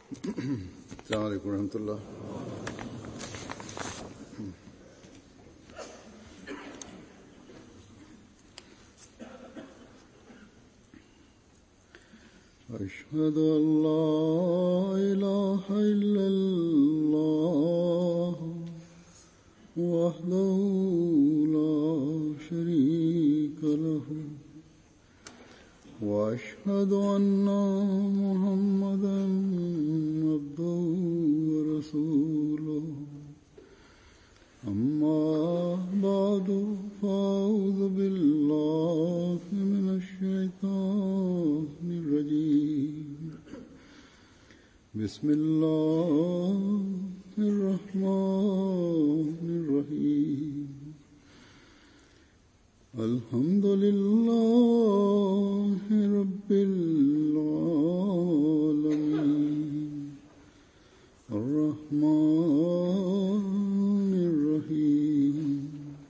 السلام عليكم ورحمة الله أشهد أن لا إله إلا الله وحده لا شريك له وأشهد أن محمدا عبده ورسوله أما بعد فأعوذ بالله من الشيطان الرجيم بسم الله الرحمن الرحيم الحمد لله رب العالمين الرحمن الرحيم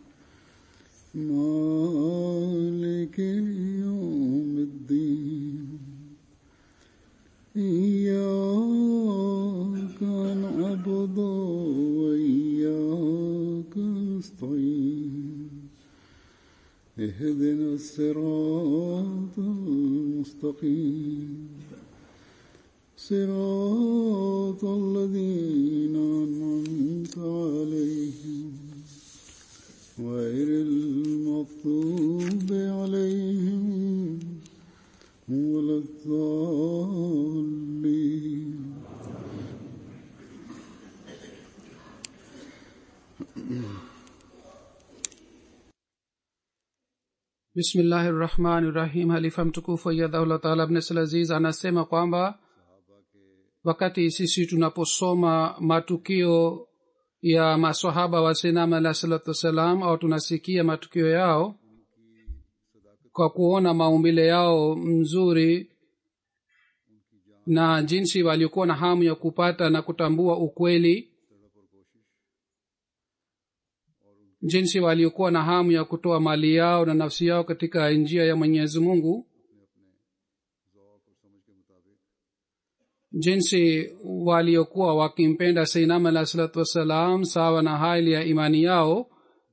مالك يوم الدين إياك نعبد وإياك نستعين اهدنا الصراط المستقيم صراط الذين أنعمت عليهم غير المغضوب عليهم ولا الضالين bismillahi rahmani rahim halifa mtukufu ayadhaullah taala abnesal aziz anasema kwamba wakati sisi tunaposoma matukio ya masahaba wa sinam alah salatu wassalam au tunasikia matukio yao kwa kuona maumbile yao mzuri na jinsi waliokuwa na hamu ya kupata na kutambua ukweli jinsi waliokuwa na hamu ya kutoa mali yao na nafsi yao katika njia ya mwenyezi mungu jinsi waliokuwa wakimpenda seinam alah salatu wassalam sawa na hali ya imani yao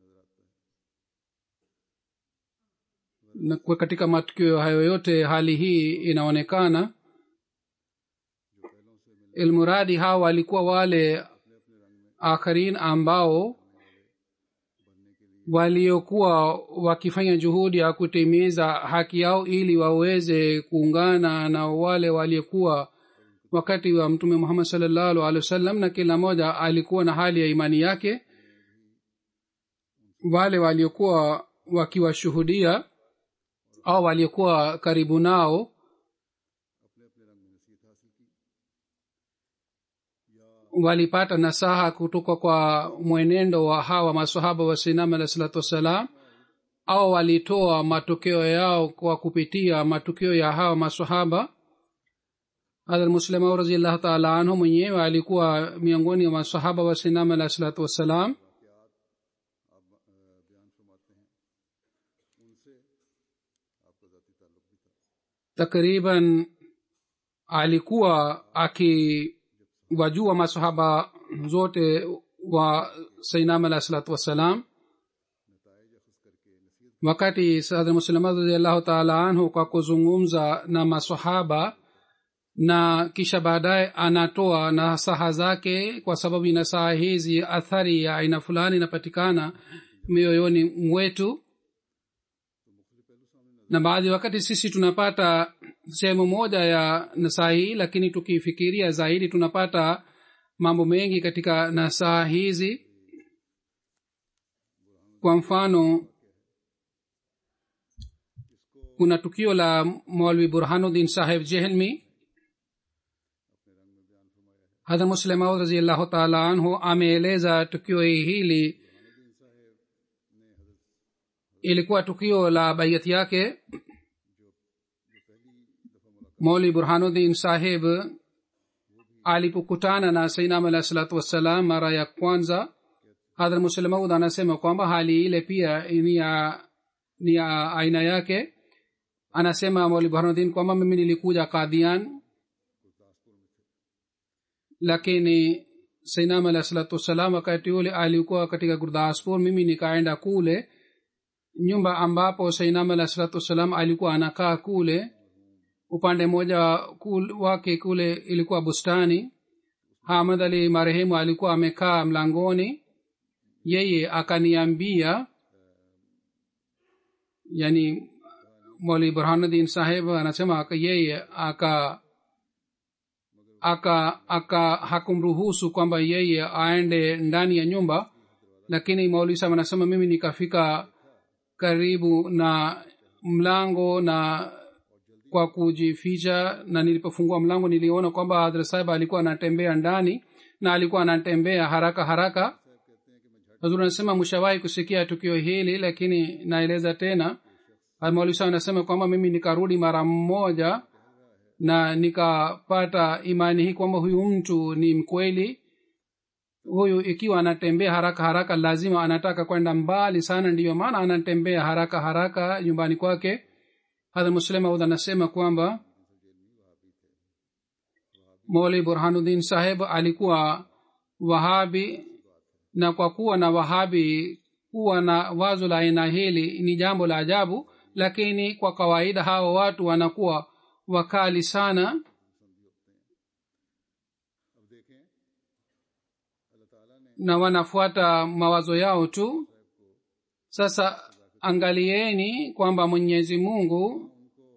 na kwa katika matukio hayo yote hali hii inaonekana ilmuradi hawa walikuwa wale akharin ambao waliokuwa wakifanya juhudi ya kutimiza haki yao ili waweze kuungana na wale waliokuwa wakati wa mtume muhammad salllahu alehi wasallam na kila mmoja alikuwa na hali ya imani yake wale waliokuwa wakiwashuhudia au waliokuwa karibu nao walipata nasaha kutoka kwa mwenendo wa hawa masahaba wa sinam alah salatu wassalam au walitoa matokeo yao kwa kupitia matukio ya hawa masahaba hadhrat muslimau raziallahu taala anhu mwenyewe alikuwa miongoni mwa masahaba wa sinam alah salatu wassalam takriban alikuwa akiwajua masahaba zote wa sainam alah salatu wassalam wakati sadr muslima radiallahu taala anhu kwa kuzungumza na masahaba na kisha baadaye anatoa nasaha zake kwa sababu nasaha hizi athari ya aina fulani inapatikana mioyoni mwetu na baadhi wakati sisi tunapata sehemu moja ya nasaha hii lakini tukifikiria zaidi tunapata mambo mengi katika nasaha hizi kwa mfano kuna tukio la maulvi burhanuddin saheb jehelmi hadha muslemaud raziallahu taala anhu ameeleza tukio hili ilikuwa tukio la baiyati yake mauli burhanuddin saheb alipokutana na sainam alah salatu wassalam mara ya kwanza hadhra muslemaud anasema kwamba hali ile pia ni ya ni ya aina yake anasema mauli burhanuddin kwamba mimi nilikuja kadhian lakini sainam alah salatu wassalam wakati ule alikuwa katika gurdaspur mimi nikaenda kule nyumba ambapo sainam alah salatu wassalam alikuwa anakaa kule upande mmoja kul, wake kule ilikuwa bustani hamad ali marehemu alikuwa amekaa mlangoni yeye akaniambia yani moli burhanuddin saheb anasema yeye aka aka aka hakumruhusu kwamba yeye aende ndani ya nyumba lakini mauli saheb anasema mimi nikafika karibu na mlango na kwa kujificha na nilipofungua mlango niliona kwamba hadra sahib alikuwa anatembea ndani na alikuwa anatembea haraka haraka hazur anasema mshawahi kusikia tukio hili lakini naeleza tena maulisa anasema kwamba mimi nikarudi mara mmoja na nikapata imani hii kwamba huyu mtu ni mkweli huyu ikiwa anatembea haraka haraka lazima anataka kwenda mbali sana ndiyo maana anatembea haraka haraka nyumbani kwake hadha muslemaud anasema kwamba moli burhanuddin saheb alikuwa wahabi na kwa kuwa na wahabi kuwa na wazo la aina hili ni jambo la ajabu lakini kwa kawaida hawa watu wanakuwa wakali sana na wanafuata mawazo yao tu sasa angalieni kwamba mwenyezi mungu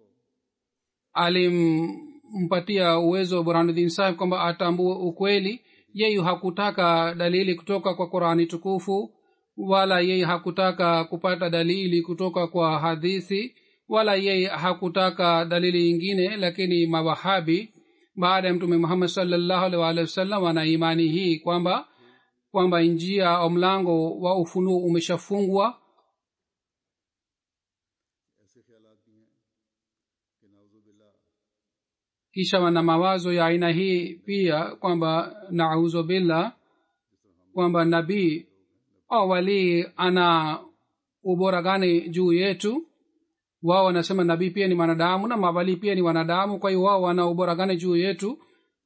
alimpatia uwezo burhanuddin sahib kwamba atambue ukweli yeye hakutaka dalili kutoka kwa qurani tukufu wala yeye hakutaka kupata dalili kutoka kwa hadithi wala yeye hakutaka dalili ingine lakini mawahabi baada ya mtume muhammad salllahu alih waalihi wasallam wana imani hii kwamba kwamba njia au mlango wa ufunuo umeshafungwa kisha wana mawazo ya aina hii pia kwamba nauzu billah kwamba nabii au walii ana ubora gani juu yetu wao wanasema nabii pia ni mwanadamu na mawalii pia ni wanadamu kwa hiyo wao wana ubora gani juu yetu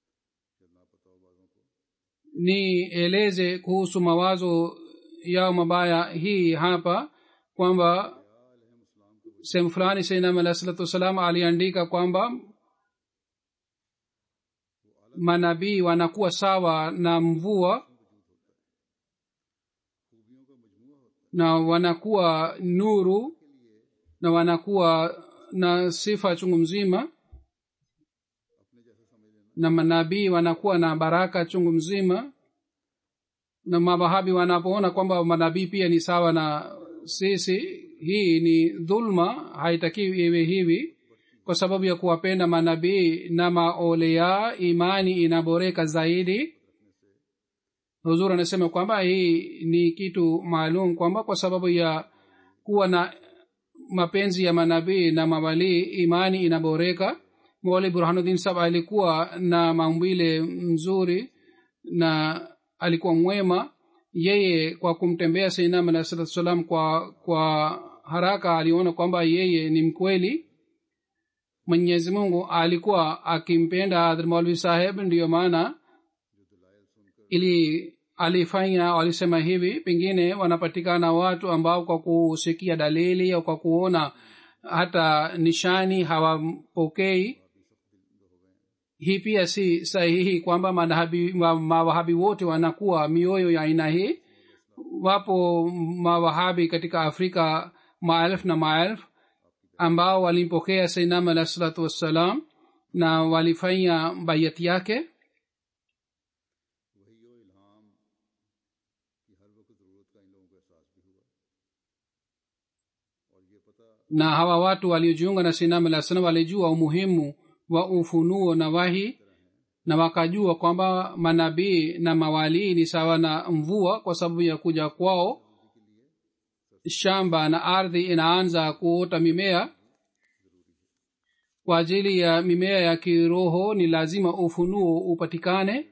nieleze kuhusu mawazo yao mabaya hii hapa kwamba sehemu fulani sainam alah salatu wassalam aliandika kwamba manabii wanakuwa sawa na mvua na wanakuwa nuru na wanakuwa na sifa chungu mzima na manabii wanakuwa na baraka chungu mzima na mawahabi wanapoona kwamba manabii pia ni sawa na sisi hii ni dhulma haitakiwi iwe hivi kwa sababu ya kuwapenda manabii na maolea imani inaboreka zaidi huzur anasema kwamba hii ni kitu maalum kwamba kwa sababu ya kuwa na mapenzi ya manabii na mawalii imani inaboreka mwali burhanuddin sab alikuwa na maumbile mzuri na alikuwa mwema yeye kwa kumtembea sainam alah salatu salam kwa kwa haraka aliona kwamba yeye ni mkweli mwenyezi mungu alikuwa akimpenda maulvi saheb ndiyo maana ili alifanya alisema hivi pengine wanapatikana watu ambao kwa kusikia dalili au kwa kuona hata nishani hawapokei hii pia si sahihi kwamba mawahabi wote wanakuwa mioyo ya aina hii wapo mawahabi katika afrika maelfu na maelfu ambao walimpokea sainam alah salatu wassalam na walifanya bayati yake na hawa watu waliojiunga na sainam alah salam walijua umuhimu wa ufunuo na wahi na wakajua kwamba manabii na mawalii ni sawa na mvua kwa sababu ya kuja kwao shamba na ardhi inaanza kuota mimea kwa ajili ya mimea ya kiroho ni lazima ufunuo upatikane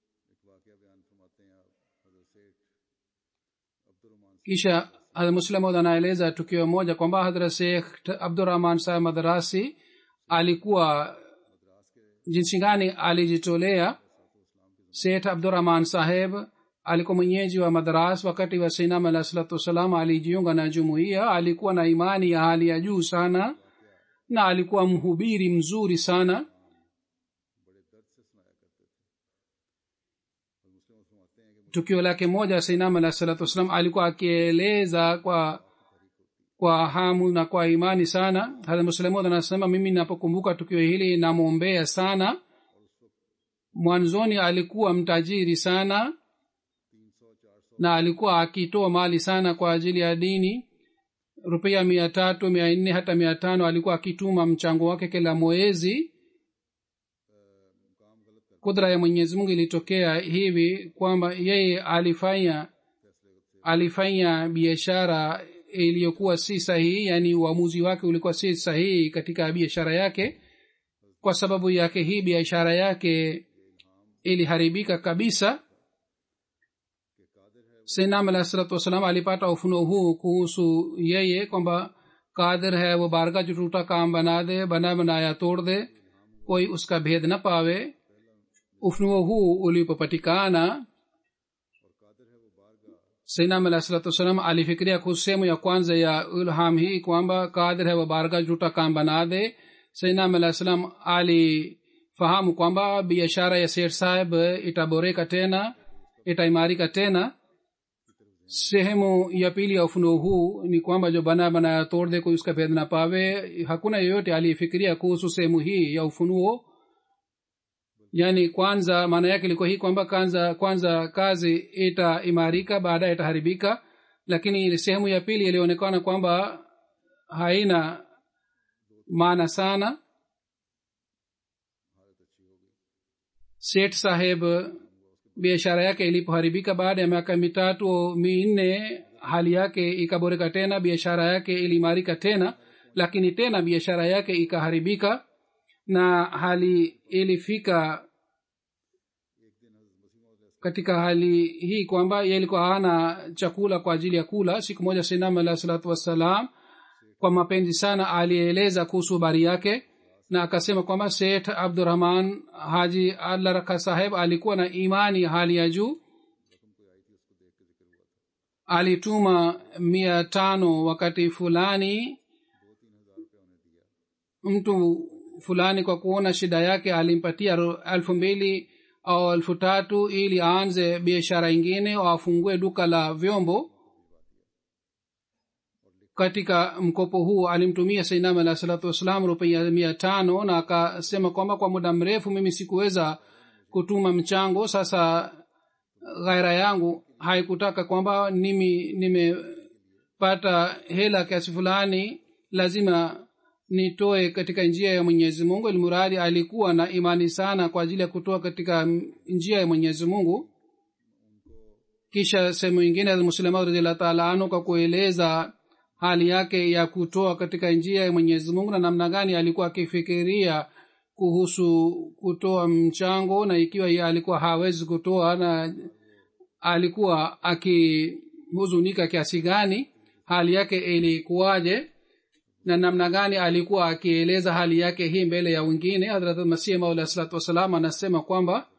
kisha muslimod anaeleza tukio moja kwamba hadrat shekh abdurahman saheb madarasi alikuwa jinsi gani alijitolea seth abdurahman saheb alikuwa mwenyeji wa madras wakati wa sinam alah salatu wassalam alijiunga na jumuiya alikuwa na imani ya hali ya juu sana na alikuwa mhubiri mzuri sana tukio lake moja sainam alah salatu wassalam alikuwa akieleza kwa kwa hamu na kwa imani sana hata muslemud anasema mimi napokumbuka tukio hili namwombea sana mwanzoni alikuwa mtajiri sana na alikuwa akitoa mali sana kwa ajili ya dini rupia mia tatu mia nne hata mia tano alikuwa akituma mchango wake kila mwezi kudra ya mwenyezi mungu ilitokea hivi kwamba yeye alifanya alifanya biashara iliyokuwa si sahihi yaani uamuzi wake ulikuwa si sahihi katika biashara yake kwa sababu yake hii biashara yake iliharibika kabisa sinam alah salatu wassalam alipata ufunuo huu kuhusu yeye kwamba Qadir है वो बारगा जो टूटा काम बना दे बना बनाया तोड़ दे कोई उसका भेद न पावे ufunuo huu ulipopatikana sainam alah salatu wassalam alifikiria kuhusu sehemu ya kwanza ya ilham hii kwamba kadir hai wabarga juta kam bana de sainam alah salam alifahamu kwamba biashara ya sher saheb itaboreka tena itaimarika tena sehemu ya pili ya ufunuo huu ni kwamba jo bana banaya tord de koi uska भेद na pawe hakuna yeyote aliyefikiria kuhusu sehemu hii ya ufunuo yaani kwanza maana yake ilikuwa hii kwamba kwanza kwanza kazi itaimarika baadaye itaharibika lakini sehemu ya pili ilionekana kwamba haina maana sana seth saheb biashara yake ilipoharibika baada ya miaka mitatu minne hali yake ikaboreka tena biashara yake iliimarika tena lakini tena biashara yake ikaharibika na hali ilifika katika hali hii kwamba ye ilikuwa hana chakula kwa ajili ya kula siku moja sinam alah salatu wassalam kwa mapenzi sana alieleza kuhusu habari yake na akasema kwamba seth abdurahman haji allah raka saheb alikuwa na imani hali ya juu alituma mia tano wakati fulani mtu fulani kwa kuona shida yake alimpatia elfu mbili au elfu tatu ili aanze biashara ingine au afungue duka la vyombo katika mkopo huu alimtumia sainam alah salatu wassalam rupia mia tano na akasema kwamba kwa muda mrefu mimi sikuweza kutuma mchango sasa ghaira yangu haikutaka kwamba nimi nimepata hela kiasi fulani lazima nitoe katika njia ya mwenyezi mungu ilmuradi alikuwa na imani sana kwa ajili ya kutoa katika njia ya mwenyezi mungu kisha sehemu ingine muslima radiallah taala anu kwa kueleza hali yake ya kutoa katika njia ya mwenyezi mungu na namna gani alikuwa akifikiria kuhusu kutoa mchango na ikiwa ye alikuwa hawezi kutoa na alikuwa akihuzunika kiasi gani hali yake ilikuwaje na namna gani alikuwa akieleza hali yake hii mbele ya wengine hadrat masih maula salatu wassalam anasema kwamba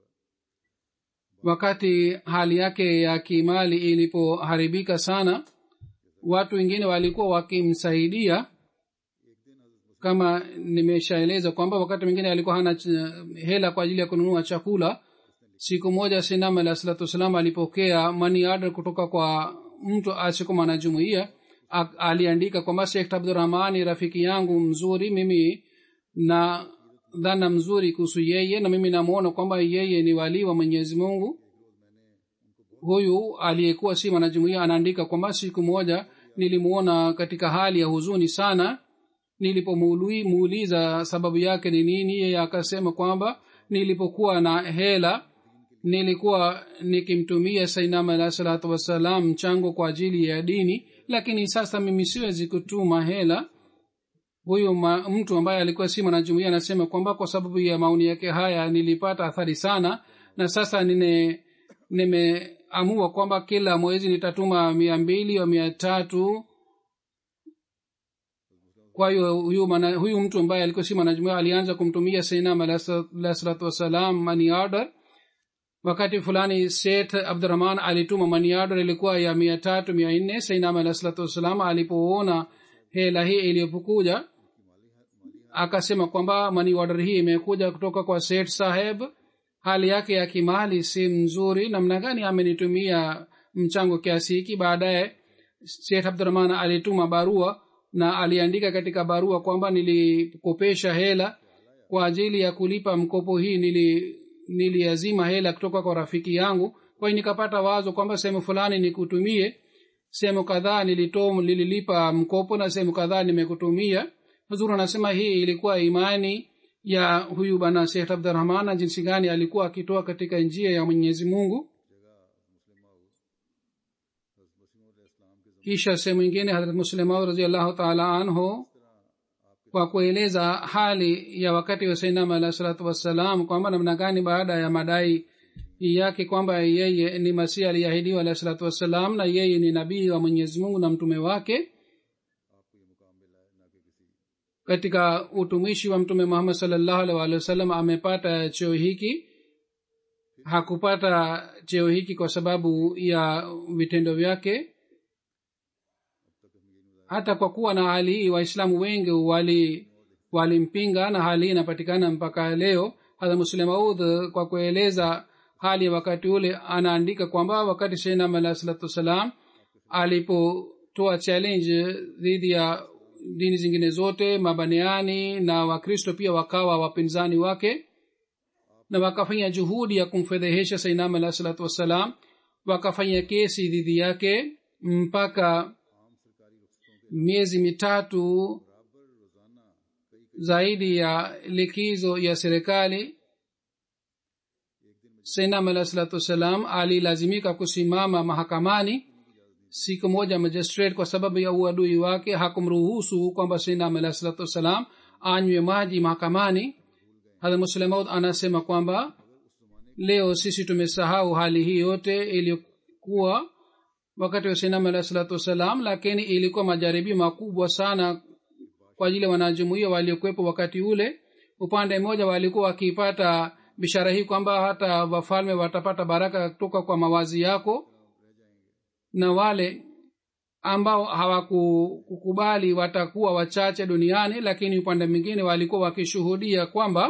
wakati hali yake ya kimali ilipoharibika sana watu wengine walikuwa wakimsaidia kama nimeshaeleza kwamba wakati mwingine alikuwa hana hela kwa ajili ya kununua chakula siku moja sinam alah salatu wassalam alipokea money order kutoka kwa mtu asiko mwanajumuia aliandika kwamba shekh abdurahmani rafiki yangu mzuri mimi na dhana mzuri kuhusu yeye na mimi namwona kwamba yeye ni walii wa mwenyezi mungu huyu aliyekuwa si mwanajumuia anaandika kwamba siku moja nilimwona katika hali ya huzuni sana nilipomuuliza sababu yake ni nini yeye akasema kwamba nilipokuwa na hela nilikuwa nikimtumia sainam alah salatu wassalam mchango kwa ajili ya dini lakini sasa mimi siwezi kutuma hela huyu ma, mtu ambaye alikuwa si mwanajumuia anasema kwamba kwa sababu ya maoni yake haya nilipata athari sana na sasa nine nimeamua kwamba kila mwezi nitatuma mia mbili au mia tatu kwa hiyo huyu, mana, huyu mtu ambaye alikuwa si mwanajumuia alianza kumtumia sainam alah salatu wassalam money order wakati fulani seth abdurahman alituma maniado ilikuwa ya mia tatu mia nne sainam alah salatu wassalam alipoona hela hii iliyopokuja akasema kwamba mani order hii imekuja kutoka kwa seth saheb hali yake ya kimali si mzuri namna gani amenitumia mchango kiasi hiki baadaye seth abdurahman alituma barua na aliandika katika barua kwamba nilikopesha hela kwa ajili ya kulipa mkopo hii nili niliazima hela kutoka kwa rafiki yangu kwa hiyo nikapata wazo kwamba sehemu fulani nikutumie sehemu kadhaa nilito nililipa mkopo na sehemu kadhaa nimekutumia huzuru anasema hii ilikuwa imani ya huyu bana shekh abdurahman na jinsi gani alikuwa akitoa katika njia ya mwenyezi mungu kisha sehemu ingine hadrat muslimau raziallahu taala anhu kwa kueleza hali ya wakati wa sainam alah salatu wassalam kwamba namna gani baada ya madai yake kwamba yeye ni masihi aliyeahidiwa alah salatu wassalam na yeye ni nabii wa mwenyezi mungu na mtume wake katika utumishi wa mtume muhammad salllahu alih walih wasallam amepata cheo hiki hakupata cheo hiki kwa sababu ya vitendo vyake hata kwa kuwa na hali hii waislamu wengi wali walimpinga na hali hii inapatikana mpaka leo hata muslemaud kwa kueleza hali ya wakati ule anaandika kwamba wakati shenam alah salatu wassalam alipotoa challenge dhidi ya dini zingine zote mabaneani na wakristo pia wakawa wapinzani wake na wakafanya juhudi ya kumfedhehesha sainam alah salatu wassalam wakafanya kesi dhidi yake mpaka miezi mitatu zaidi ya likizo ya serikali sainam alah salatu wassalam alilazimika kusimama mahakamani siku moja magistrate kwa sababu ya uadui wake hakumruhusu kwamba sainam alah salatu wassalam anywe maji mahakamani hadha muslemaud anasema kwamba leo sisi tumesahau hali hii yote iliyokuwa wakati wa sainam alah salatu wassalam lakini ilikuwa majaribio makubwa sana kwa ajili ya wanajumuia waliokuwepo wakati ule upande mmoja walikuwa wakipata bishara hii kwamba hata wafalme watapata baraka kutoka kwa mawazi yako na wale ambao hawakukubali watakuwa wachache duniani lakini upande mwingine walikuwa wakishuhudia kwamba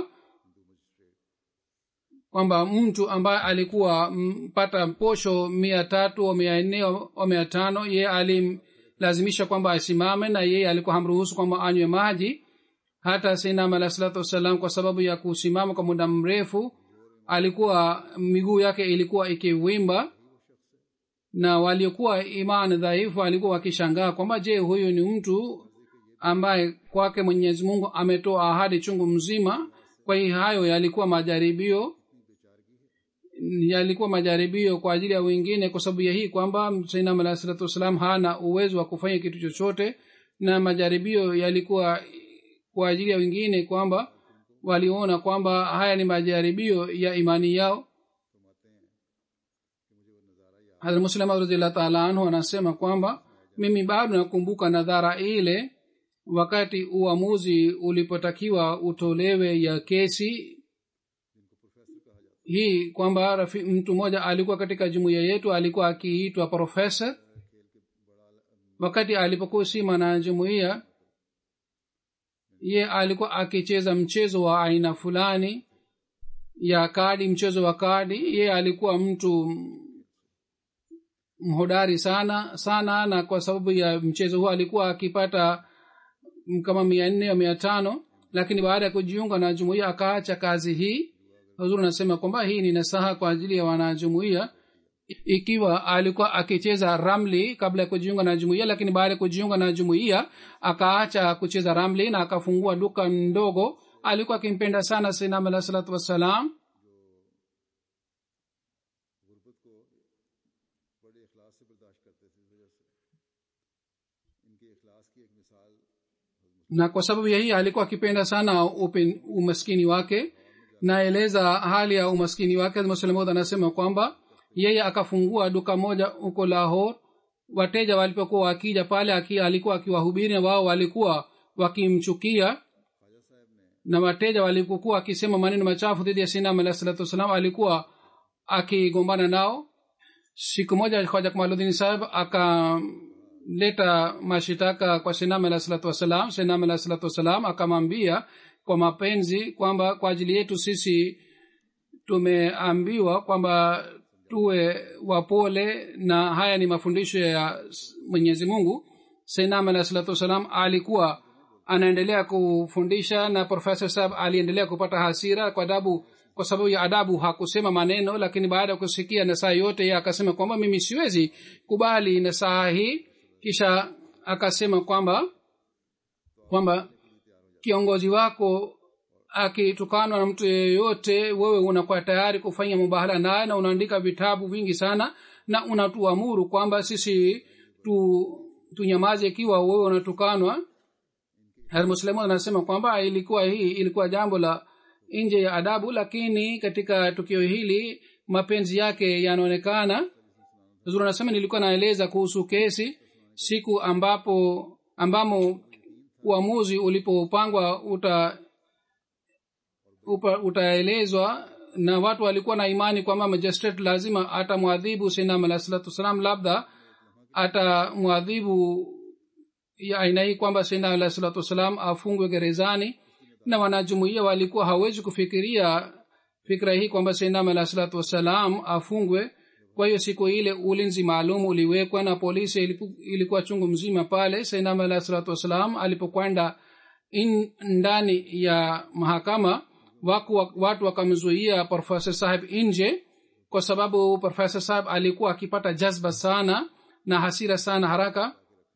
kwamba mtu ambaye alikuwa mpata posho mia tatu au mia nne au mia tano yeye alimlazimisha kwamba asimame na yeye alikuwa hamruhusu kwamba anywe maji hata sinam alah salatu wassalam kwa sababu ya kusimama kwa muda mrefu alikuwa miguu yake ilikuwa ikiwimba na waliokuwa iman dhaifu walikuwa wakishangaa kwamba je huyu ni mtu ambaye kwake mwenyezi mungu ametoa ahadi chungu mzima kwa hiyo hayo yalikuwa majaribio yalikuwa majaribio kwa ajili ya wengine kwa sababu ya hii kwamba sainam alah salatu wassalam hana uwezo wa kufanya kitu chochote na majaribio yalikuwa kwa ajili ya wengine kwamba waliona kwamba haya ni majaribio ya imani yao hadmuslima radiallah taala anhu anasema kwamba mimi bado nakumbuka nadhara ile wakati uamuzi ulipotakiwa utolewe ya kesi hii kwamba mtu mmoja alikuwa katika jumuiya yetu alikuwa akiitwa profesa wakati alipokuwa sima na jumuiya ye alikuwa akicheza mchezo wa aina fulani ya kadi mchezo wa kadi ye alikuwa mtu mhodari sana sana na kwa sababu ya mchezo huo alikuwa akipata kama mia nne au mia tano lakini baada ya kujiunga na jumuiya akaacha kazi hii huzuri anasema kwamba hii ni nasaha kwa ajili ya wanajumuiya ikiwa alikuwa akicheza ramli kabla ya kujiunga na jumuiya lakini baada ya kujiunga na jumuiya akaacha kucheza ramli na akafungua duka ndogo alikuwa akimpenda sana sinam alah salatu wassalam na kwa sababu ya hii alikuwa akipenda sana upen, umaskini wake naeleza hali ya umaskini wake muslimud anasema kwamba yeye akafungua duka moja huko lahor wateja walipokuwa wakija pale aki, alikuwa akiwahubiri na wao walikuwa wakimchukia na wateja walipokuwa wakisema maneno machafu dhidi ya sinam alah salatu wassalam alikuwa akigombana nao siku moja hoja kamaludini saheb akaleta mashitaka kwa sinam alah salatu wassalam sinam alah salatu wassalam akamwambia kwa mapenzi kwamba kwa ajili yetu sisi tumeambiwa kwamba tuwe wapole na haya ni mafundisho ya mwenyezi mungu sainam alah salatu wassalam alikuwa anaendelea kufundisha na profesa sab aliendelea kupata hasira kwa adabu kwa sababu ya adabu hakusema maneno lakini baada ya kusikia nasaha yote ye akasema kwamba mimi siwezi kubali nasaha hii kisha akasema kwamba kwamba kiongozi wako akitukanwa na mtu yeyote wewe unakuwa tayari kufanya mubahala naye na unaandika vitabu vingi sana na unatuamuru kwamba sisi tu tunyamaze ikiwa wewe unatukanwa muslimu anasema kwamba ilikuwa hii ilikuwa jambo la nje ya adabu lakini katika tukio hili mapenzi yake yanaonekana zuri anasema nilikuwa naeleza kuhusu kesi siku ambapo ambamo uamuzi ulipopangwa uta utaelezwa na watu walikuwa na imani kwamba magistrate lazima atamwadhibu sinam alah salatu wassalam labda atamwadhibu ya aina hii kwamba sinam alah salatu wassalam afungwe gerezani na wanajumuia walikuwa hawezi kufikiria fikra hii kwamba sinam alah salatu wassalam afungwe kwa hiyo siku ile ulinzi maalum uliwekwa na polisi iliku, ilikuwa chungu mzima pale sinam alah salatu wassalam alipokwenda ndani ya mahakama waku, watu wakamzuia profesa saheb nje kwa sababu profesa saheb alikuwa akipata jazba sana na hasira sana haraka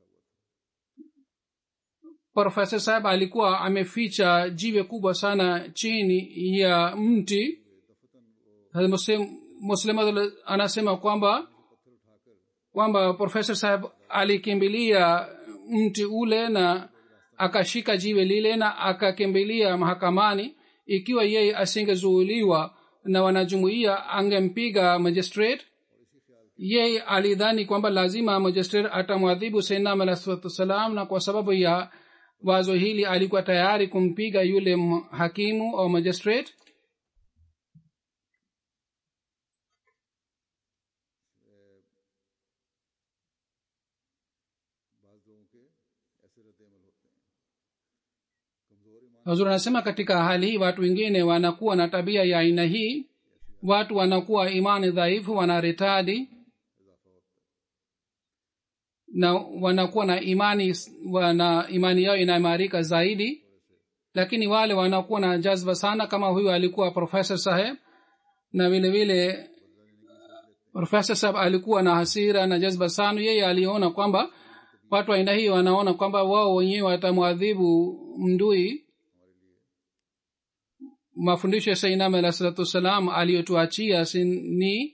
profesa saheb alikuwa ameficha jiwe kubwa sana chini ya mti muslim anasema kwamba kwamba profesa saheb alikimbilia mti ule na akashika jiwe lile na akakimbilia mahakamani ikiwa yeye asingezuuliwa na wanajumuia angempiga magistrate yeye alidhani kwamba lazima magistrate atamwadhibu sainam alah salatu wassalam na kwa sababu ya wazo hili alikuwa tayari kumpiga yule hakimu au magistrate hazur anasema katika hali hii watu wengine wanakuwa na tabia ya aina hii watu wanakuwa imani dhaifu wanaritadi na wanakuwa na imani wana imani yao inaimarika zaidi lakini wale wanakuwa na jazba sana kama huyu alikuwa profesa saheb na vile vile profesa saheb alikuwa na hasira na jazba sana yeye aliona kwamba watu aina hii wanaona kwamba wao wenyewe watamwadhibu mdui mafundisho ya sainam alah salatu wassalam aliyotuachia ni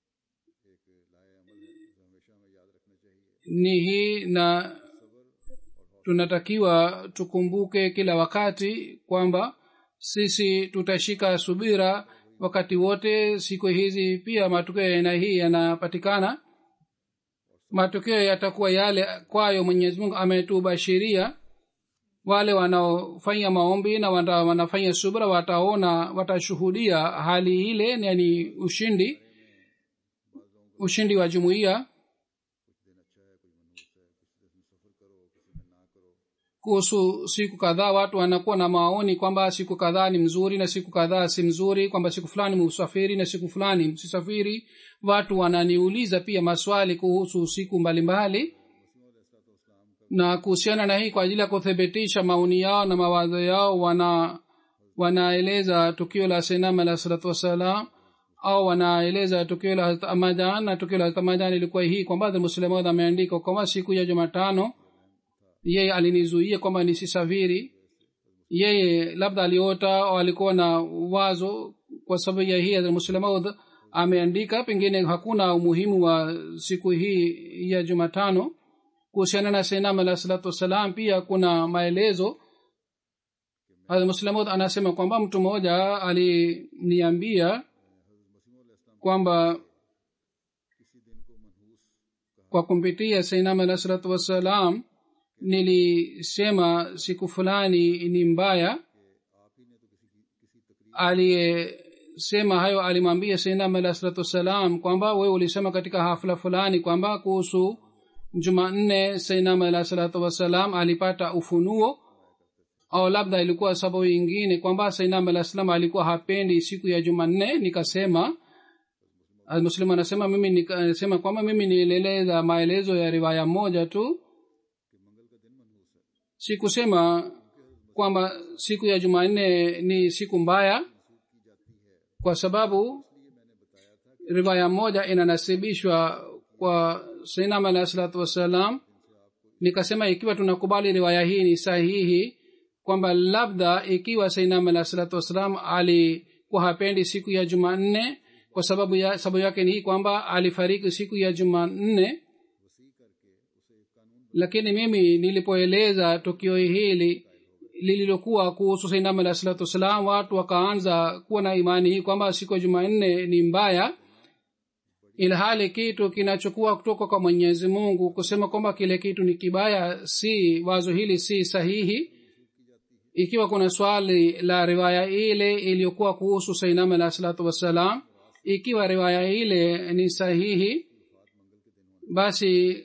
ni hii na tunatakiwa tukumbuke kila wakati kwamba sisi tutashika subira wakati wote siku hizi pia matokeo ya aina hii yanapatikana matokeo yatakuwa yale kwayo mwenyezi mungu ametubashiria wale wanaofanya maombi na wana, wanafanya subra wataona watashuhudia hali ile yani ushindi ushindi wa jumuiya kuhusu siku kadhaa watu wanakuwa na maoni kwamba siku kadhaa ni mzuri na siku kadhaa si mzuri kwamba siku fulani msafiri na siku fulani msisafiri watu wananiuliza pia maswali kuhusu siku mbalimbali mbali na kuhusiana na hii kwa ajili ya kuthibitisha maoni yao na mawazo yao wana wanaeleza tukio la senam alah salatu wassalam au wanaeleza tukio la hazrat amajan na tukio la hazrat amajan ilikuwa hii kwamba muslimaud ameandika kwamba siku ya jumatano yeye alinizuia kwamba nisisafiri yeye labda aliota au alikuwa na wazo kwa sababu ya hii muslemaud ameandika pengine hakuna umuhimu wa siku hii ya jumatano kuhusiana na senam alah salatu wassalam pia kuna maelezo muslamud anasema kwamba mtu mmoja aliniambia kwamba kwa kumpitia sainam alah salatu wassalam nilisema siku fulani ni mbaya aliyesema hayo alimwambia sainam alah salatu wassalam kwamba wewe ulisema katika hafla fulani kwamba kuhusu jumanne sainam alah salatu wassalam alipata ufunuo au labda ilikuwa sababu ingine kwamba sainam alah salam alikuwa hapendi siku ya jumanne nikasema muslim anasema mimi nikasema kwamba mimi nieleleza maelezo ya riwaya moja tu sikusema kwamba siku ya jumanne ni siku mbaya kwa sababu riwaya moja inanasibishwa kwa sainam alah salatu wassalam nikasema ikiwa tunakubali riwaya hii ni sahihi kwamba labda ikiwa sainam alah salatu wassalam alikuwa hapendi siku ya jumanne kwa sababu ya sababu yake ni hii kwamba alifariki siku ya jumanne lakini mimi nilipoeleza tukio hili lililokuwa kuhusu sainam alah salatu wassalam watu wakaanza kuwa na imani hii kwamba siku ya jumanne ni mbaya ilhali kitu kinachokuwa kutoka kwa mwenyezi mungu kusema kwamba kile kitu ni kibaya si wazo hili si sahihi ikiwa kuna swali la riwaya ile iliyokuwa kuhusu sainam alah salatu wassalam ikiwa riwaya ile ni sahihi basi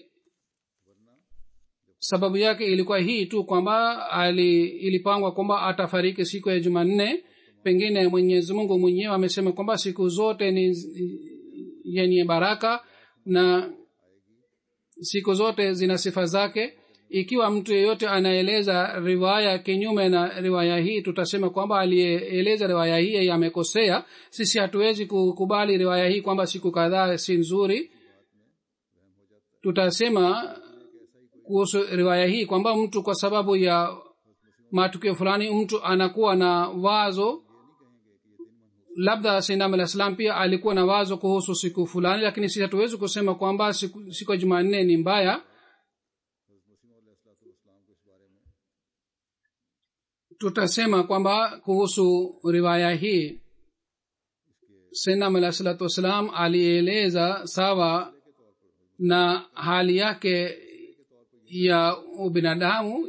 sababu yake ilikuwa hii tu kwamba ali ilipangwa kwamba atafariki siku ya jumanne pengine mwenyezi mungu mwenyewe amesema kwamba siku zote ni yenye baraka na siku zote zina sifa zake ikiwa mtu yeyote anaeleza riwaya kinyume na riwaya hii tutasema kwamba aliyeeleza riwaya hii amekosea sisi hatuwezi kukubali riwaya hii kwamba siku kadhaa si nzuri tutasema kuhusu riwaya hii kwamba mtu kwa sababu ya matukio fulani mtu anakuwa na wazo labda sinam alah salam pia alikuwa na wazo kuhusu siku fulani lakini sisi hatuwezi kusema kwamba siku, siku ya jumanne ni mbaya tutasema kwamba kuhusu riwaya hii sinam alah salatu wassalam alieleza sawa na hali yake ya ubinadamu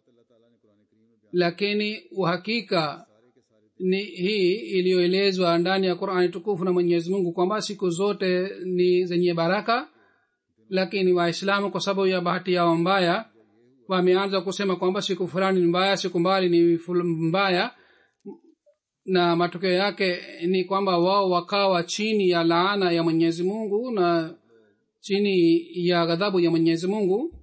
lakini uhakika ni hii iliyoelezwa ndani ya qurani tukufu na mwenyezi mungu kwamba siku zote ni zenye baraka lakini waislamu kwa sababu ya bahati yao mbaya wameanza kusema kwamba siku fulani ni mbaya siku mbali ni mbaya na matokeo yake ni kwamba wao wakawa chini ya laana ya mwenyezi mungu na chini ya ghadhabu ya mwenyezi mungu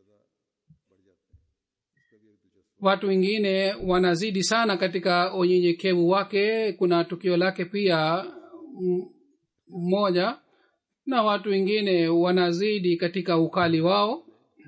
watu wengine wanazidi sana katika unyenyekevu wake kuna tukio lake pia mmoja na watu wengine wanazidi katika ukali wao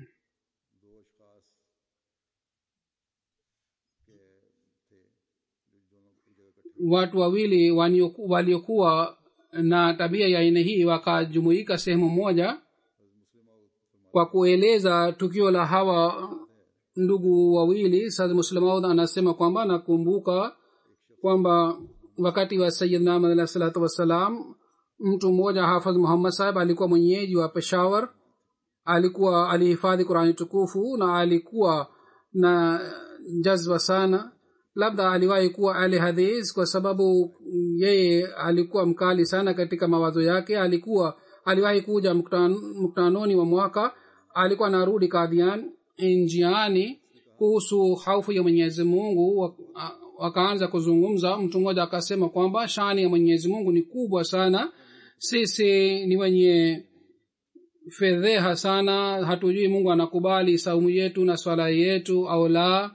watu wawili waliokuwa na tabia ya aina hii wakajumuika sehemu moja kwa kueleza tukio la hawa ndugu wawili sad muslamaud anasema kwamba nakumbuka kwamba wakati wa sayidna amad alah salatu wassalam mtu mmoja hafadh muhammad sahib alikuwa mwenyeji wa peshawar alikuwa alihifadhi qurani tukufu na alikuwa na jazba sana labda aliwahi kuwa ali hadis kwa sababu yeye alikuwa mkali sana katika mawazo yake alikuwa aliwahi kuja mktanoni wa mwaka alikuwa anarudi kadhian njiani kuhusu haufu ya mwenyezi mungu wakaanza kuzungumza mtu mmoja akasema kwamba shani ya mwenyezi mungu ni kubwa sana sisi ni wenye fedheha sana hatujui mungu anakubali saumu yetu na swala yetu au la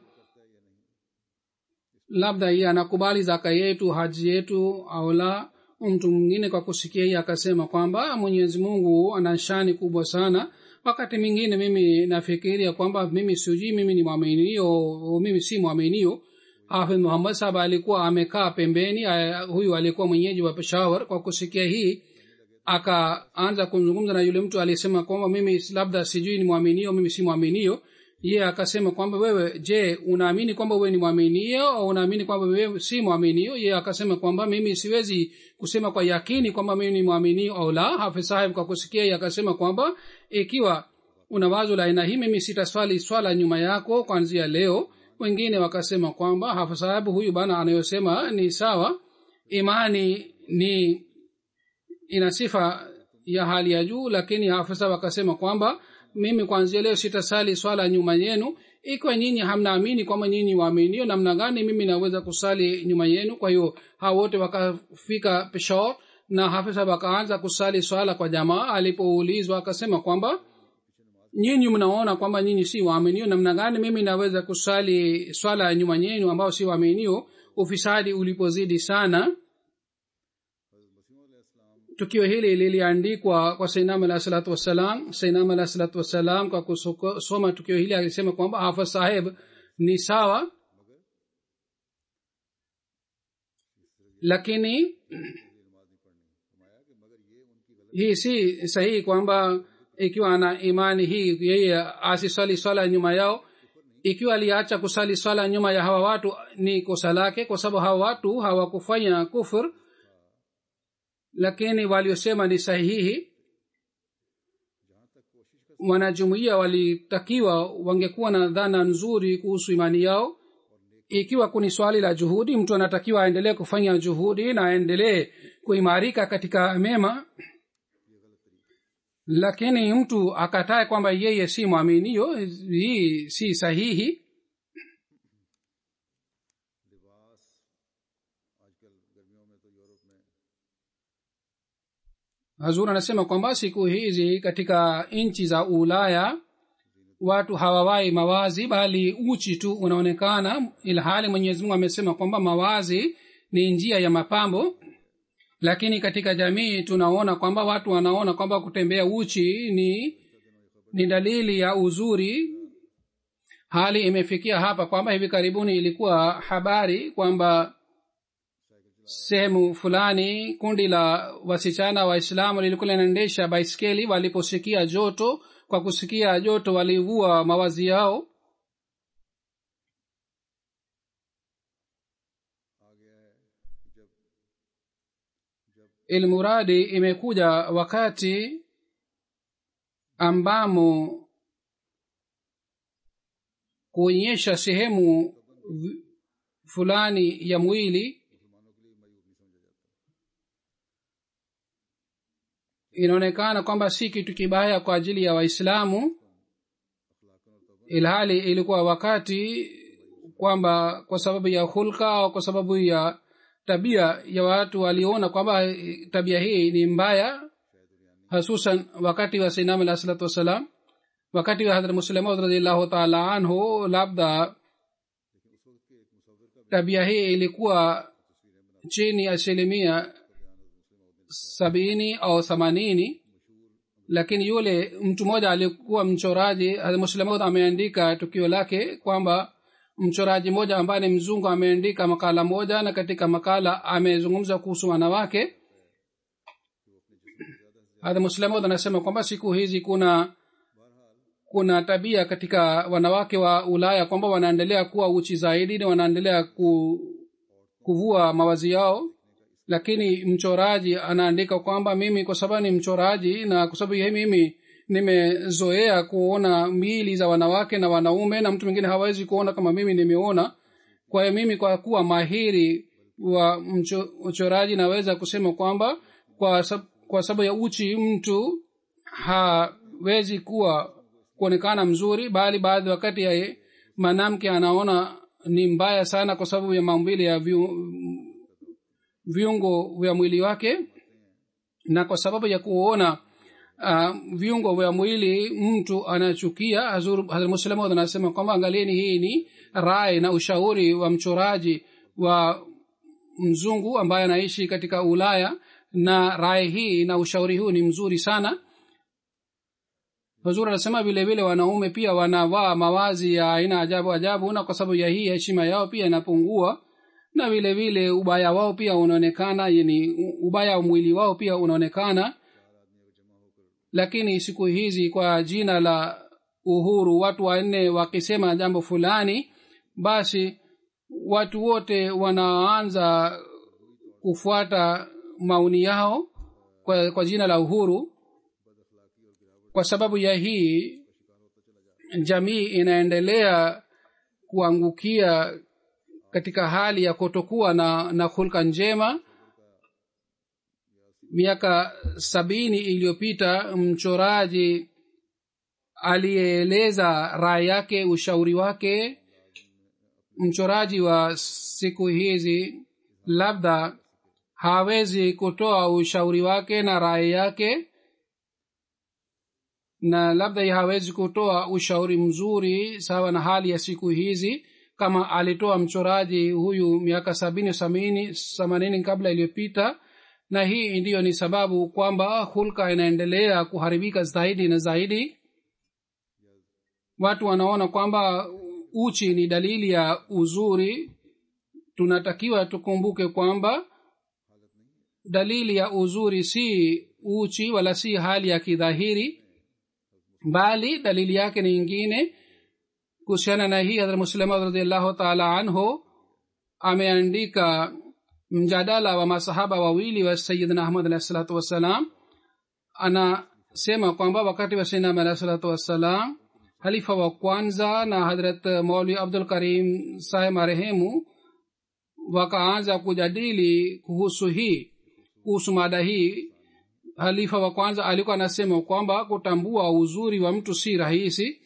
labda yeye anakubali zaka yetu haji yetu au la mtu mwingine kwa kusikia hii akasema kwamba mwenyezi mungu ana shani kubwa sana wakati mwingine mimi nafikiria kwamba mimi sijui mimi ni mwaminio mimi si mwaminio hafidh muhammad sahab alikuwa amekaa pembeni huyu alikuwa mwenyeji wa peshawar kwa kusikia hii akaanza kuzungumza na yule mtu aliyesema kwamba mimi labda sijui ni mwaminio mimi si mwaminio ye akasema kwamba wewe je unaamini kwamba wewe ni mwaminio au unaamini kwamba wewe si mwaminio ye akasema kwamba mimi siwezi kusema kwa yakini kwamba mimi ni mwaminio au la hafiz sahib kwa kusikia ye akasema kwamba ikiwa una wazo la aina hii mimi sitaswali swala nyuma yako kwanzia leo wengine wakasema kwamba hafiz sahib huyu bana anayosema ni sawa imani ni ina sifa ya hali ya juu lakini afisa wakasema kwamba mimi kwanzia leo sitasali swala nyuma yenu ikiwa nyinyi hamnaamini kwamba nyinyi waaminio namna gani mimi naweza kusali nyuma yenu kwa hiyo hao wote wakafika peshor na hafisa wakaanza kusali swala kwa jamaa alipoulizwa akasema kwamba nyinyi mnaona kwamba nyinyi si waaminio namna gani mimi naweza kusali swala nyuma yenu ambao si waaminio ufisadi ulipozidi sana tukio hili liliandikwa kwa sainam alah salatu wassalam sainam alah salatu wassalam kwa kusoma tukio hili alisema kwamba hafa saheb ni sawa lakini hii si sahihi kwamba ikiwa ana imani hii yeye asiswali swala nyuma yao ikiwa aliacha kusali swala nyuma ya hawa watu ni kosa lake kwa sababu hawa watu hawakufanya kufur lakini waliosema ni sahihi wanajumuia walitakiwa wangekuwa na dhana nzuri kuhusu imani yao ikiwa kuni swali la juhudi mtu anatakiwa aendelee kufanya juhudi na aendelee kuimarika katika mema lakini mtu akatae kwamba yeye si mwaminio hii si sahihi hazur anasema kwamba siku hizi katika nchi za ulaya watu hawawai mawazi bali uchi tu unaonekana ilhali mwenyezimungu amesema kwamba mawazi ni njia ya mapambo lakini katika jamii tunaona kwamba watu wanaona kwamba kutembea uchi ni ni dalili ya uzuri hali imefikia hapa kwamba hivi karibuni ilikuwa habari kwamba sehemu fulani kundi la wasichana waislamu lilikuwa linaendesha baiskeli waliposikia joto kwa kusikia joto walivua mawazi yao ilmuradi imekuja wakati ambamo kuonyesha sehemu fulani ya mwili inaonekana kwamba si kitu kibaya kwa ajili ya waislamu ilhali ilikuwa wakati kwamba kwa sababu ya hulka au kwa sababu ya tabia ya watu waliona kwamba tabia hii ni mbaya hasusan wakati wa sinam alah salatu wassalam wakati wa hadrat muslemaud radiallahu taala anhu labda tabia hii ilikuwa chini asilimia sabini au themanini lakini yule mtu mmoja alikuwa mchoraji muslemaud ameandika tukio lake kwamba mchoraji mmoja ambaye ni mzungu ameandika makala moja na katika makala amezungumza kuhusu wanawake hadha muslemod anasema kwamba siku hizi kuna kuna tabia katika wanawake wa ulaya kwamba wanaendelea kuwa uchi zaidi na wanaendelea ku, kuvua mawazi yao lakini mchoraji anaandika kwamba mimi kwa sababu ni mchoraji na kwa sababu hii mimi nimezoea kuona mili za wanawake na wanaume na mtu mwingine hawezi kuona kama mimi nimeona kwa hiyo mimi kwa kuwa mahiri wa uchoraji naweza kusema kwamba kwa, sab, kwa sababu ya uchi mtu hawezi kuwa kuonekana mzuri bali baadhi wakati ya mwanamke anaona ni mbaya sana kwa sababu ya maumbile ya viu, viungo vya mwili wake na kwa sababu ya kuona uh, viungo vya mwili mtu anachukia hazrmuslemod anasema kwamba angalieni hii ni rai na ushauri wa mchoraji wa mzungu ambaye anaishi katika ulaya na rai hii na ushauri huu ni mzuri sana huzuri anasema vile vile wanaume pia wanavaa mawazi ya aina ajabu ajabu na kwa sababu ya hii heshima yao pia inapungua na vile vile ubaya wao pia unaonekana yani ubaya wa mwili wao pia unaonekana lakini siku hizi kwa jina la uhuru watu wanne wakisema jambo fulani basi watu wote wanaanza kufuata maoni yao kwa, kwa jina la uhuru kwa sababu ya hii jamii inaendelea kuangukia katika hali ya kutokuwa na, na hulka njema miaka sabini iliyopita mchoraji aliyeeleza rai yake ushauri wake mchoraji wa siku hizi labda hawezi kutoa ushauri wake na rai yake na labda hawezi kutoa ushauri mzuri sawa na hali ya siku hizi kama alitoa mchoraji huyu miaka sabini sabini themanini kabla iliyopita na hii ndiyo ni sababu kwamba hulka inaendelea kuharibika zaidi na zaidi watu wanaona kwamba uchi ni dalili ya uzuri tunatakiwa tukumbuke kwamba dalili ya uzuri si uchi wala si hali ya kidhahiri bali dalili yake ni ingine kuhusiana na hii hadrat muslima radiallahu taala anhu ameandika mjadala wa masahaba wawili wa sayidina ahmad alahi salatu wassalam anasema kwamba wakati wa sayidina ahmad alahi salatu wassalam halifa wa kwanza na hadrat mauli abdul karim sahe marehemu wakaanza kujadili kuhusu hii kuhusu mada hii halifa wa kwanza alikuwa anasema kwamba kutambua uzuri wa mtu si rahisi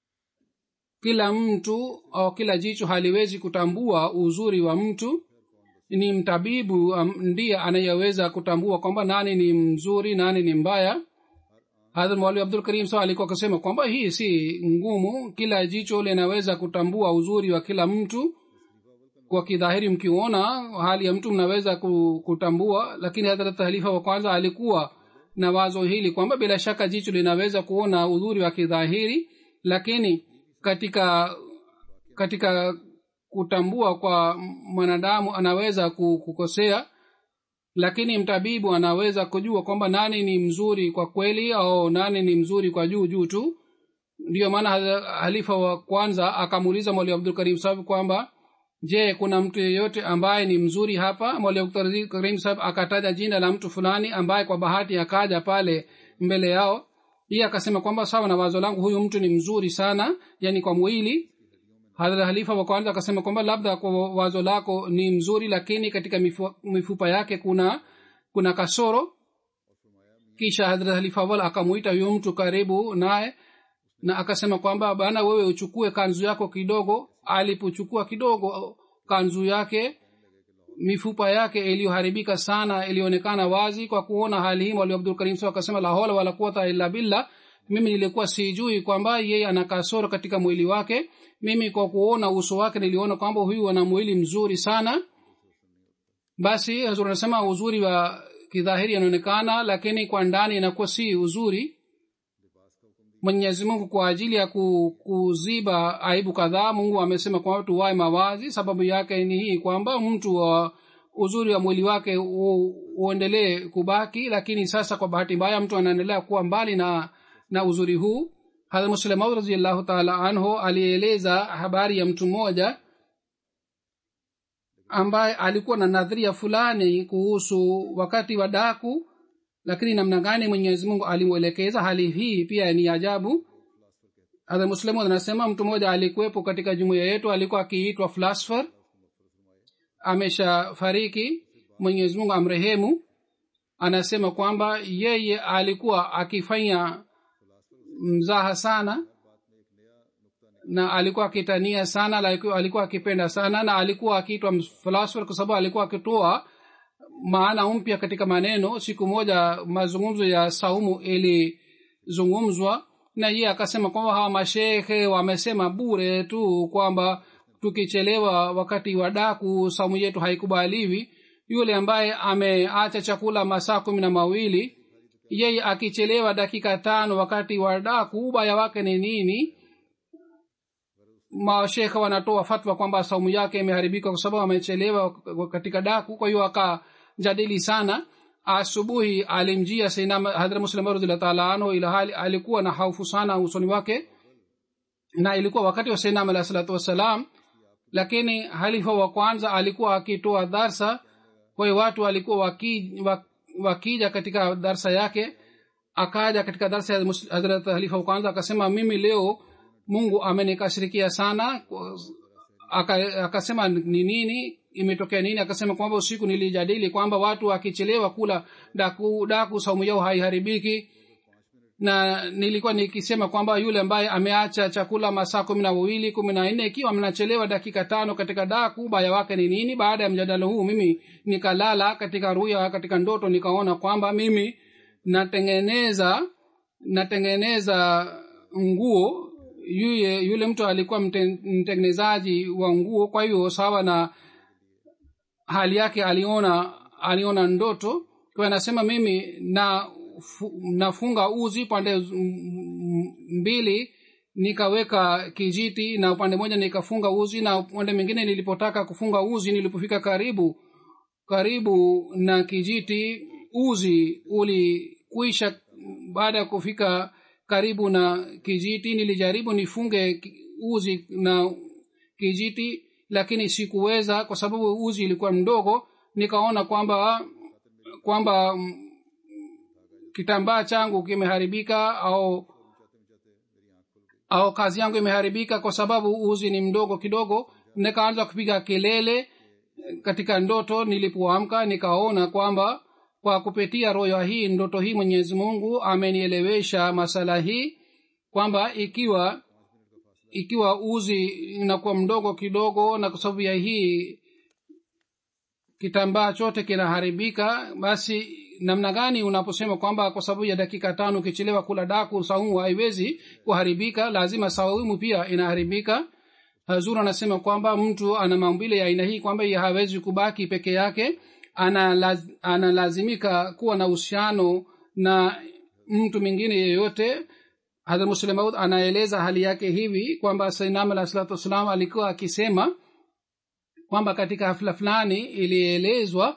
kila mtu au kila jicho haliwezi kutambua uzuri wa mtu ni mtabibu um, ndiye anayeweza kutambua kwamba nani ni mzuri nani ni mbaya hadhrat mwali abdul karim sa alikuwa akasema kwamba hii si ngumu kila jicho linaweza kutambua uzuri wa kila mtu kwa kidhahiri mkiona hali ya mtu mnaweza kutambua lakini hadhrat halifa wa kwanza alikuwa na wazo hili kwamba bila shaka jicho linaweza kuona uzuri wa kidhahiri lakini katika katika kutambua kwa mwanadamu anaweza kukosea lakini mtabibu anaweza kujua kwamba nani ni mzuri kwa kweli au nani ni mzuri kwa juu juu tu ndiyo maana halifa wa kwanza akamuuliza mwali abdul karim sahab kwamba je kuna mtu yeyote ambaye ni mzuri hapa mwali abdul karim sahab akataja jina la mtu fulani ambaye kwa bahati akaja pale mbele yao iye akasema kwamba sawa na wazo langu huyu mtu ni mzuri sana yani kwa mwili hadhrat halifa wa kwanza akasema kwamba labda kwa wazo lako ni mzuri lakini katika mifu, mifupa yake kuna kuna kasoro kisha hadhrat halifa wal akamuita huyo mtu karibu naye na akasema kwamba bana wewe uchukue kanzu yako kidogo alipochukua kidogo kanzu yake mifupa yake iliyoharibika sana ilionekana wazi kwa kuona hali hii mwalimu abdul karim sa akasema la hola wala quwata illa billah mimi nilikuwa sijui kwamba yeye ana kasoro katika mwili wake mimi kwa kuona uso wake niliona kwamba huyu ana mwili mzuri sana basi hazur anasema uzuri wa kidhahiri anaonekana lakini kwa ndani inakuwa si uzuri mwenyezi mungu kwa ajili ya kuziba aibu kadhaa mungu amesema kwamba tuwae mawazi sababu yake ni hii kwamba mtu wa uzuri wa mwili wake uendelee kubaki lakini sasa kwa bahati mbaya mtu anaendelea kuwa mbali na na uzuri huu hadrat muslemaud raziallahu taala anhu alieleza habari ya mtu mmoja ambaye alikuwa na nadharia fulani kuhusu wakati wa daku lakini namna gani mwenyezi mungu alimwelekeza hali hii pia ni ajabu hadrat muslimu anasema mtu mmoja alikuwepo katika jumuiya yetu alikuwa akiitwa flasfer ameshafariki mwenyezi mungu amrehemu anasema kwamba yeye alikuwa akifanya mzaha sana na alikuwa akitania sana alikuwa akipenda sana na alikuwa akiitwa philosopher kwa sababu alikuwa akitoa maana mpya katika maneno siku moja mazungumzo ya saumu ilizungumzwa na yeye akasema kwamba hawa mashekhe wamesema bure tu kwamba tukichelewa wakati wa daku saumu yetu haikubaliwi yule ambaye ameacha chakula masaa kumi na mawili yeye akichelewa dakika tano wakati wa daku ubaya wake ni nini mashekha wanatoa fatwa kwamba saumu yake imeharibika kwa sababu amechelewa katika daku kwa hiyo akajadili sana asubuhi alimjia hadra muslim radhiallahu taala anhu ila hali alikuwa na haufu sana usoni wake na ilikuwa wakati wa sainam alahi salatu wassalam lakini halifa wa kwanza alikuwa akitoa darsa kwa hiyo watu walikuwa wakija waki katika darsa yake akaja katika darsa ya hadrat halifa wa kwanza akasema mimi leo mungu amenikashirikia sana aka- akasema ni nini imetokea nini akasema kwamba usiku nilijadili kwamba watu wakichelewa kula daku daku saumu yao haiharibiki na nilikuwa nikisema kwamba yule ambaye ameacha chakula masaa kumi na mawili kumi na nne ikiwa mnachelewa dakika tano katika daku baya wake ni nini baada ya mjadala huu mimi nikalala katika ruya katika ndoto nikaona kwamba mimi natengeneza natengeneza nguo yule yule mtu alikuwa mte- mtengenezaji wa nguo kwa hiyo sawa na hali yake aliona aliona ndoto kwa anasema mimi na fu, nafunga uzi pande z- m- m- mbili nikaweka kijiti na upande moja nikafunga uzi na upande mwingine nilipotaka kufunga uzi nilipofika karibu karibu na kijiti uzi ulikwisha baada ya kufika karibu na kijiti nilijaribu nifunge ki- uzi na kijiti lakini sikuweza kwa sababu uzi ilikuwa mdogo nikaona kwamba kwamba mm, kitambaa changu kimeharibika au au kazi yangu imeharibika kwa sababu uzi ni mdogo kidogo nikaanza kupiga kelele katika ndoto nilipoamka nikaona kwamba kwa kupitia royo hii ndoto hii mwenyezi mungu amenielewesha masala hii kwamba ikiwa ikiwa uzi inakuwa mdogo kidogo na kwa sababu ya hii kitambaa chote kinaharibika basi namna gani unaposema kwamba kwa sababu ya dakika tano ukichelewa kula daku saumu haiwezi kuharibika lazima saumu pia inaharibika hazur anasema kwamba mtu ana maumbile ya aina hii kwamba yeye hawezi kubaki peke yake analaz, analazimika kuwa na uhusiano na mtu mwingine yeyote hadha muslim maud anaeleza hali yake hivi kwamba sainam alah salatu wassalam alikuwa akisema kwamba katika hafla fulani ilielezwa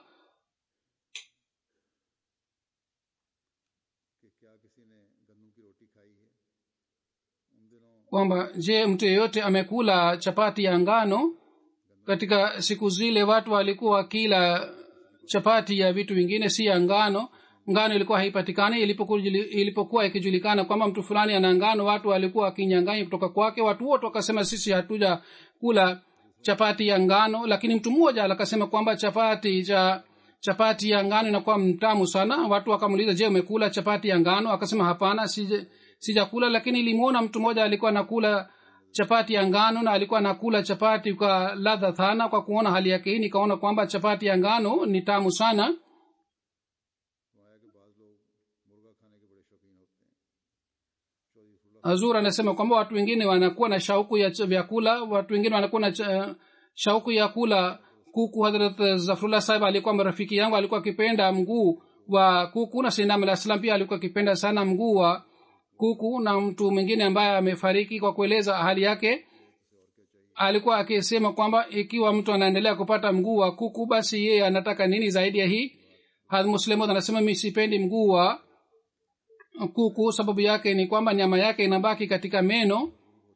कि क्या किसी ने गन्नू की रोटी खाई है उन दिनों kwamba je mtu yeyote amekula chapati ya ngano katika siku zile watu walikuwa wakila chapati ya vitu vingine si ya ngano ngano ilikuwa haipatikani ilipokuwa ilipokuwa ikijulikana kwamba mtu fulani ana ngano watu walikuwa wakinyanganya kutoka kwake watu wote wakasema sisi hatuja kula chapati ya ngano lakini mtu mmoja akasema kwamba chapati cha chapati ya ngano inakuwa mtamu sana watu wakamuuliza je umekula chapati ya ngano akasema hapana sija sijakula lakini ilimwona mtu mmoja alikuwa anakula chapati ya ngano na alikuwa anakula chapati kwa ladha sana kwa kuona hali yake hii nikaona kwamba chapati ya ngano ni tamu sana आया कि बाज लोग मुर्गा खाने के बड़े शौकीन होते हैं चौधरी फुल्ला hazur anasema kwamba watu wengine wanakuwa na shauku ya ch- vyakula watu wengine wanakuwa na ch- shauku ya kula kuku hadrat zafrullah sahib alikuwa marafiki yangu alikuwa akipenda mguu wa kuku na sinam alah salam pia alikuwa akipenda sana mguu wa kuku na mtu mwingine ambaye amefariki kwa kueleza hali yake alikuwa akisema kwamba ikiwa mtu anaendelea kupata mguu wa kuku basi yeye anataka nini zaidi ya hii hadh muslimud anasema mi sipendi mguu wa kuku sababu yake ni kwamba nyama yake inabaki katika meno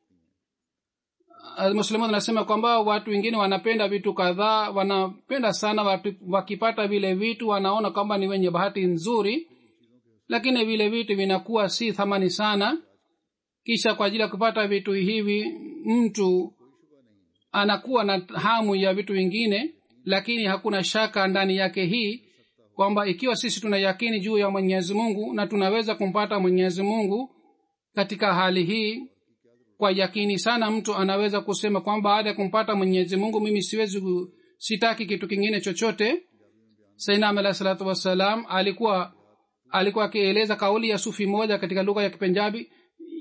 muslimu anasema kwamba watu wengine wanapenda vitu kadhaa wanapenda sana watu, wakipata vile vitu wanaona kwamba ni wenye bahati nzuri lakini vile vitu vinakuwa si thamani sana kisha kwa ajili ya kupata vitu hivi mtu anakuwa na hamu ya vitu vingine lakini hakuna shaka ndani yake hii kwamba ikiwa sisi tuna yakini juu ya mwenyezi mungu na tunaweza kumpata mwenyezi mungu katika hali hii kwa yakini sana mtu anaweza kusema kwamba baada ya kumpata mwenyezi mungu mimi siwezi ku- sitaki kitu kingine chochote sainam alah salatu wassalam alikuwa alikuwa akieleza kauli ya sufi moja katika lugha ya kipenjabi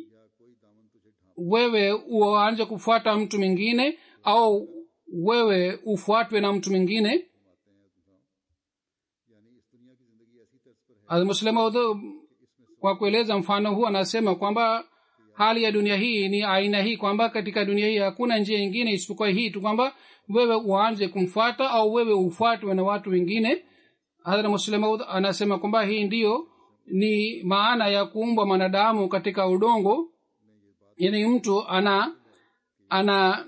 wewe uanze kufuata mtu mwingine au wewe ufuatwe na mtu mwingine यानी इस दुनिया की जिंदगी ऐसी तर्ज पर है muslimaud kwa kueleza mfano huu anasema kwamba hali ya dunia hii ni aina hii kwamba katika dunia hii hakuna njia ingine isipokuwa hii tu kwamba wewe uanze kumfuata au wewe ufuatwe na watu wengine hadhra muslimaud anasema kwamba hii ndiyo ni maana ya kuumbwa mwanadamu katika udongo yani mtu ana ana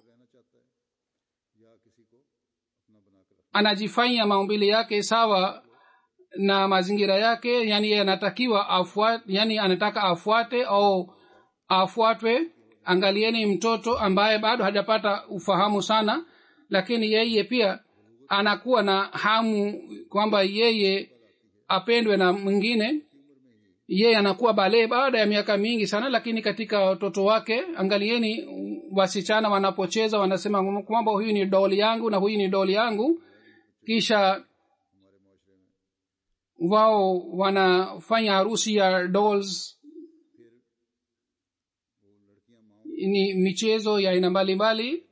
या किसी को अपना बनाकर रखना anajifanya maumbili yake sawa na mazingira yake yani yeye anatakiwa afuate yani anataka afuate au afuatwe angalieni mtoto ambaye bado hajapata ufahamu sana lakini yeye pia anakuwa na hamu kwamba yeye apendwe na mwingine yeye anakuwa balee baada ya miaka mingi sana lakini katika watoto wake angalieni wasichana wanapocheza wanasema kwamba huyu ni doli yangu na huyu ni doli yangu kisha wao wanafanya harusi ya dolls ni michezo ya aina mbalimbali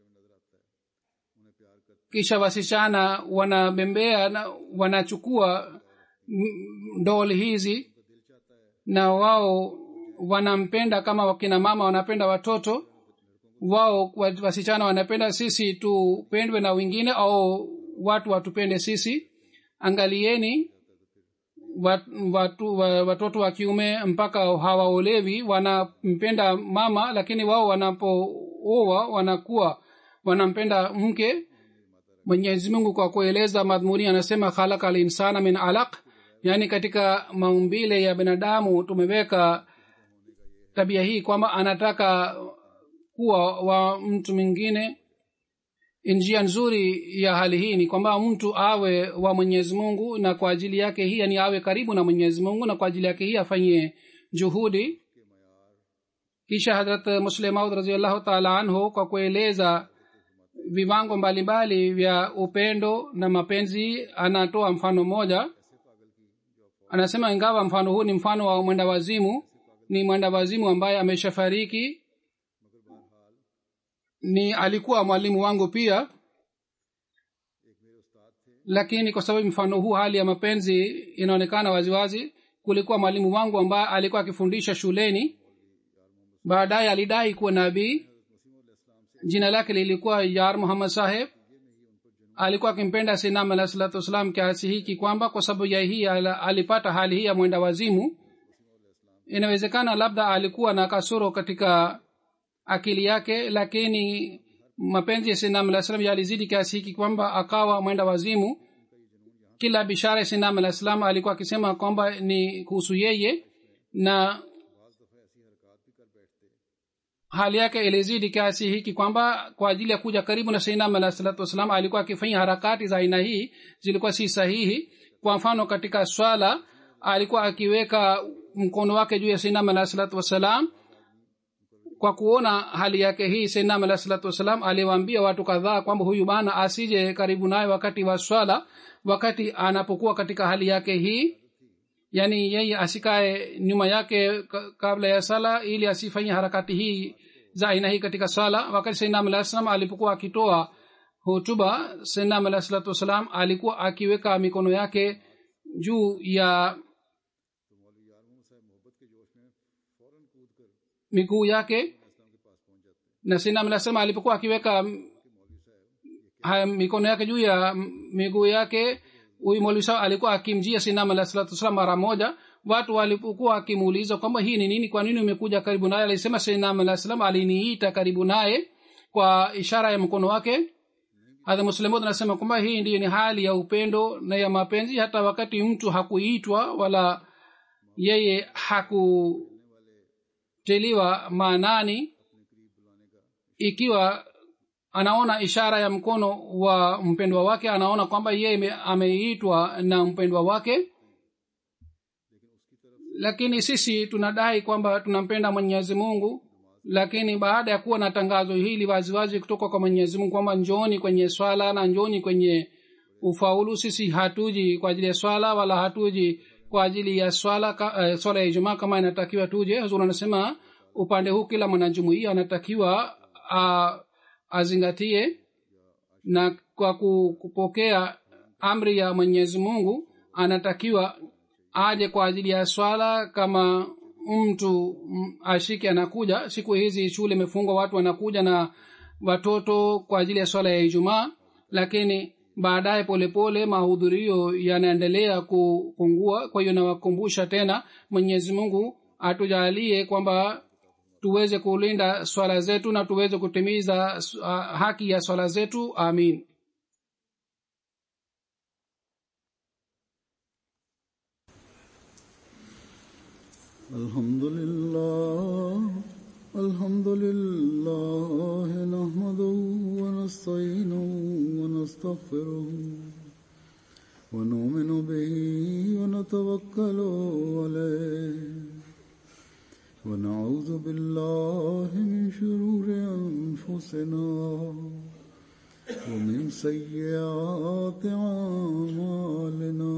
kisha wasichana wanabembea na wanachukua dol hizi na wao wanampenda kama wakina mama wanapenda watoto wao wasichana wanapenda sisi tupendwe na wengine au watu watupende sisi angalieni wat, watu, watoto wa kiume mpaka hawaolewi wanampenda mama lakini wao wanapooa wanakuwa wanampenda mke mwenyezi mungu kwa kueleza madhmuni anasema khalaka linsana min alaq yaani katika maumbile ya binadamu tumeweka tabia hii kwamba anataka kuwa wa mtu mwingine njia nzuri ya hali hii ni kwamba mtu awe wa mwenyezi mungu na kwa ajili yake hii yani awe karibu na mwenyezi mungu na kwa ajili yake hii afanye juhudi kisha hadrat muslemaud raziallahu taala anhu kwa kueleza viwango mbalimbali vya upendo na mapenzi anatoa mfano mmoja anasema ingawa mfano huu ni mfano wa mwenda wazimu ni mwenda wazimu ambaye ameshafariki ni alikuwa mwalimu wangu pia lakini kwa sababu mfano huu hali ya mapenzi inaonekana waziwazi kulikuwa mwalimu wangu ambaye alikuwa akifundisha shuleni baadaye alidai kuwa nabii jina lake lilikuwa yar muhammad saheb alikuwa akimpenda sinam alah salatu wassalam kiasi hiki kwamba kwa sababu ya hii alipata hali hii ya mwenda wazimu inawezekana labda alikuwa na kasoro katika akili yake lakini mapenzi ya sinam alah salam yalizidi kiasi hiki kwamba akawa mwenda wazimu kila bishara ya sinam alah salam alikuwa akisema kwamba ni kuhusu yeye na hali yake ilizidi kiasi hiki kwamba kwa ajili ya kuja karibu na sainam alah salatu wassalam alikuwa akifanya harakati za aina hii zilikuwa si sahihi kwa mfano katika swala alikuwa akiweka mkono wake juu ya sainam alah salatu wassalam kwa kuona hali yake hii sainam alah salatu wassalam aliwaambia watu kadhaa kwamba huyu bana asije karibu naye wakati wa swala wakati anapokuwa katika hali yake hii yaani yeye asikae nyuma yake kabla ya sala ili asifanye harakati hii za aina hii katika swala wakati sainam alah salam alipokuwa akitoa hotuba sainam alah salatu wassalam alikuwa akiweka mikono yake juu ya miguu yake na sainam alah salam alipokuwa akiweka mikono yake juu ya miguu yake huyu molwi sawa alikuwa akimjia sinam alah salatu wasalam mara moja watu walipokuwa akimuuliza kwamba hii ni nini kwa nini umekuja karibu naye alisema sinam alah salam aliniita karibu naye kwa ishara ya mkono wake hadha muslimud anasema kwamba hii ndiyo ni hali ya upendo na ya mapenzi hata wakati mtu hakuitwa wala yeye hakutiliwa maanani ikiwa anaona ishara ya mkono wa mpendwa wake anaona kwamba yeye ameitwa na mpendwa wake lakini sisi tunadai kwamba tunampenda mwenyezi mungu lakini baada ya kuwa na tangazo hili waziwazi kutoka kwa mwenyezi mungu kwamba njoni kwenye swala na njoni kwenye ufaulu sisi hatuji kwa ajili ya swala wala hatuji kwa ajili ya swala uh, swala ya ijumaa kama inatakiwa tuje huzuri anasema upande huu kila mwanajumuia anatakiwa uh, azingatie na kwa kupokea amri ya mwenyezi mungu anatakiwa aje kwa ajili ya swala kama mtu ashike anakuja siku hizi shule imefungwa watu wanakuja na watoto kwa ajili ya swala ya ijumaa lakini baadaye polepole mahudhurio yanaendelea kupungua kwa hiyo nawakumbusha tena mwenyezi mungu atujalie kwamba tuweze kulinda swala zetu na tuweze kutimiza uh, haki ya swala zetu amin الحمد لله الحمد لله ونستغفره ونؤمن به ونتوكل عليه ونعوذ بالله من شرور أنفسنا ومن سيئات أعمالنا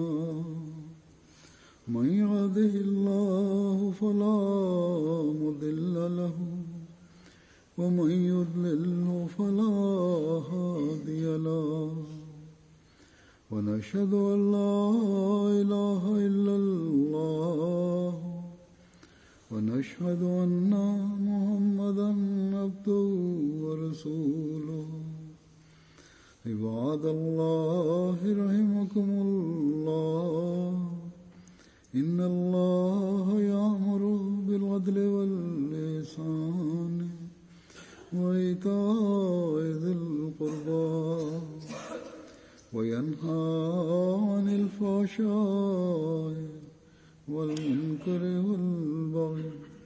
من يهده الله فلا مضل له ومن يضلله فلا هادي له ونشهد أن لا إله إلا الله ونشهد أن محمدا عبده ورسوله عباد الله رحمكم الله إن الله يأمر بالعدل واللسان وإيتاء ذي القربى وينهى عن الفحشاء والمنكر والبغي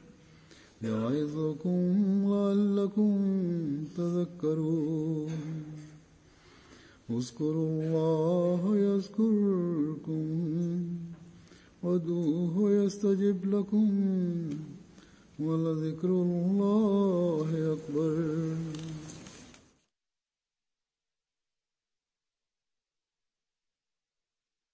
يعظكم لعلكم تذكرون اذكروا الله يذكركم وادعوه يستجب لكم ولذكر الله